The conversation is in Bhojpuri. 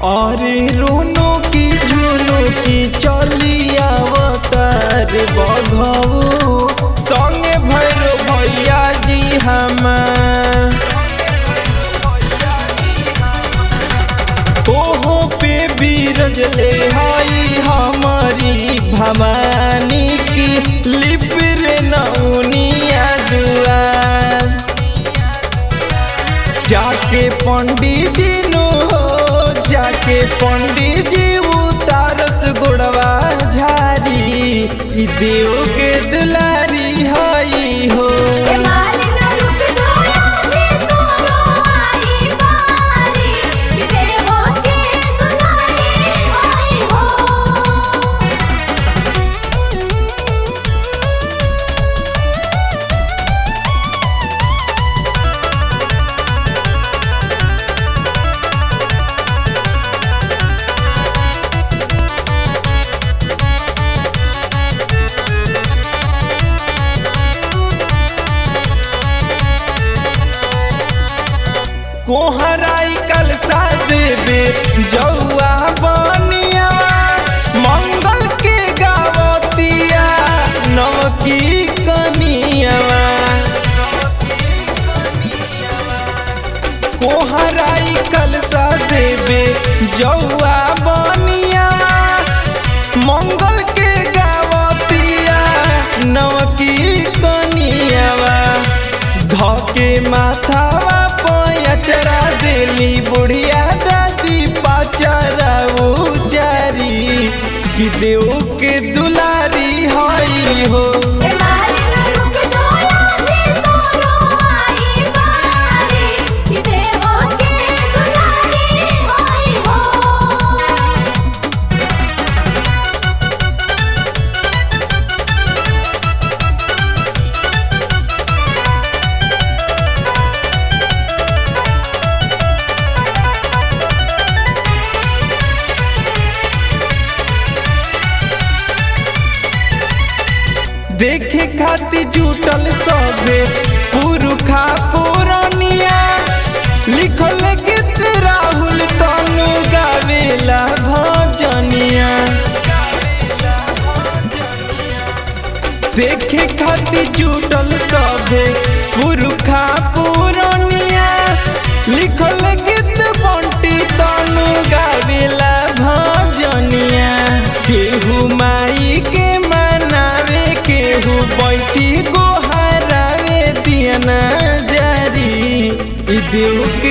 अरे रोनो की झुनो की चली अवतार बघऊ संगे भैरो भैया जी हमार ओहो पे बीरज ले हाई हमारी भवानी की लिपिर नौनिया दुआर जाके पंडित जी नो हो जाके पंडित जी उतारस गुड़वा झारी ई देव के दुलारी हई हो ए मालिना रुक जाया दे तोरो आई बारी कि देवो के दुलारी आई हो कोहराई कल सा देवे जौआ बनिया मंगल के गावतिया नवकी कनिया कोहराई कल सा देवे जौआ बनिया मंगल के गावतिया नवकी कनियावा धके माथावा पयचरा देली बुढ़िया दादी पाचरा उचारी कि देव के दुलारी हई हो ए मालिना रुक जाया दे तोरो आई बारी कि देवो के दुलारी आई हो देखे खातिर जुटल सबे पुरुखा पुरनिया लिखल गीत राहुल तनु गावेला भजनिया देखे खातिर जुटल सबे पुरुखा पुरनिया लिखल गीत बंटी तनु गावेला भजनिया केहू माई के मनावे केहू बैठी गोहरावे दियना जारी ई देव